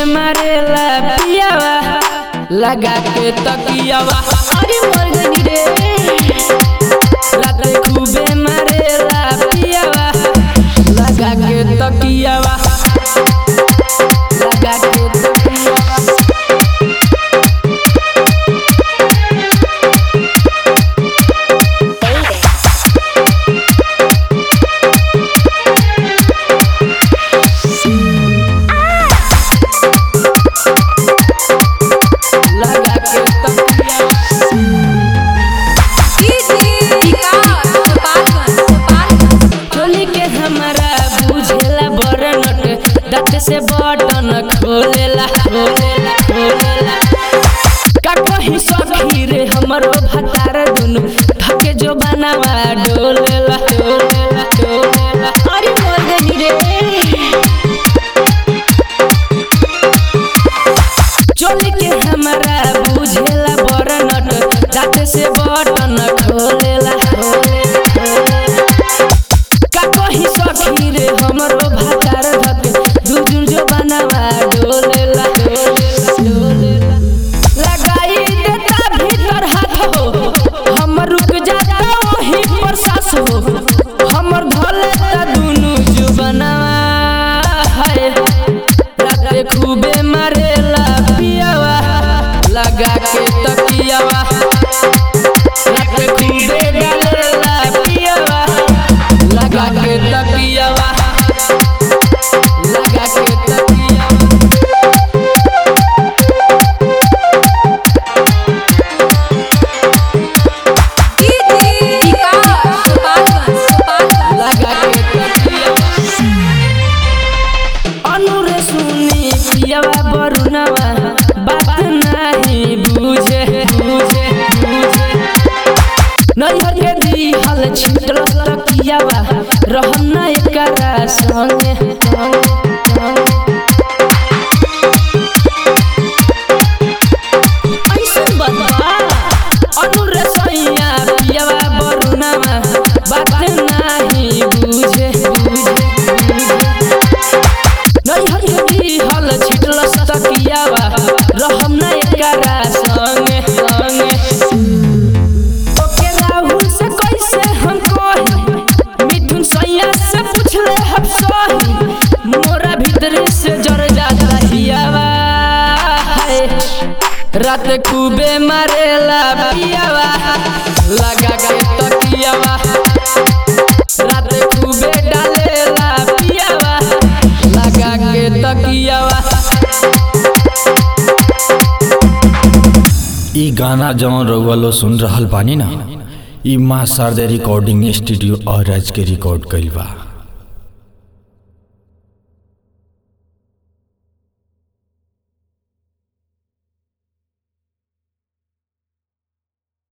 मारेला पियावा लगा के तकियावा अरे मर गई रे रात खूबे मारेला पियावा लगा के तकियावा लगा के तकियावा लगा के तकियावा चोली के हमारा बुझेला बरनट दांत से बटन खोलेला खोलेला खोलेला का कहीं सखी रे हमरो भतार दुनु थके जो बनावा डोलेला डोलेला डोलेला अरे मर गई रे चोली के हमारा बुझेला बरनट दांत से बटन खोलेला खोलेला खोलेला का कहीं सखी रे हमरो भातार धके दुजुर जो बनावा डोलेला डोलेला डोलेला लगाई देता भीतर हाथ हो हम रुक जाता वही पर सास हो हमर धले ता दुनु जो बनावा हाय राते खूबे मारेला पियावा लगा के तकियावा राते खूबे डालेला पियावा लगा के तकियावा लगा के तकियावा लगा के तकियावा अनुरे सुनी पियावा बरुनावा बात नाही बुझे बुझे बुझे नैहर के दिहल छिटल तकियावा रहम ना एकरा संगे संगे संगे ऐसन बतवा अनुरे सैया पियावा बरुनावा बात नाही बुझे बुझे बुझे नैहर के दिहल छिटल तकियावा रहम ना एकरा संगे संगे ओके राहुल से कैसे हम कही मिथुन सैया से पूछले हम सही मोरा भीतर से जर जाता हियावा हाय रात खूबे मारेला पियावा लगा के तकियावा रात खूबे डालेला पियावा लगा के तकियावा ई गाना जौन रउआ लो सुन रहल बानी ना ई माँ शारदा रिकॉर्डिंग स्टूडियो और राज के रिकॉर्ड कइल बा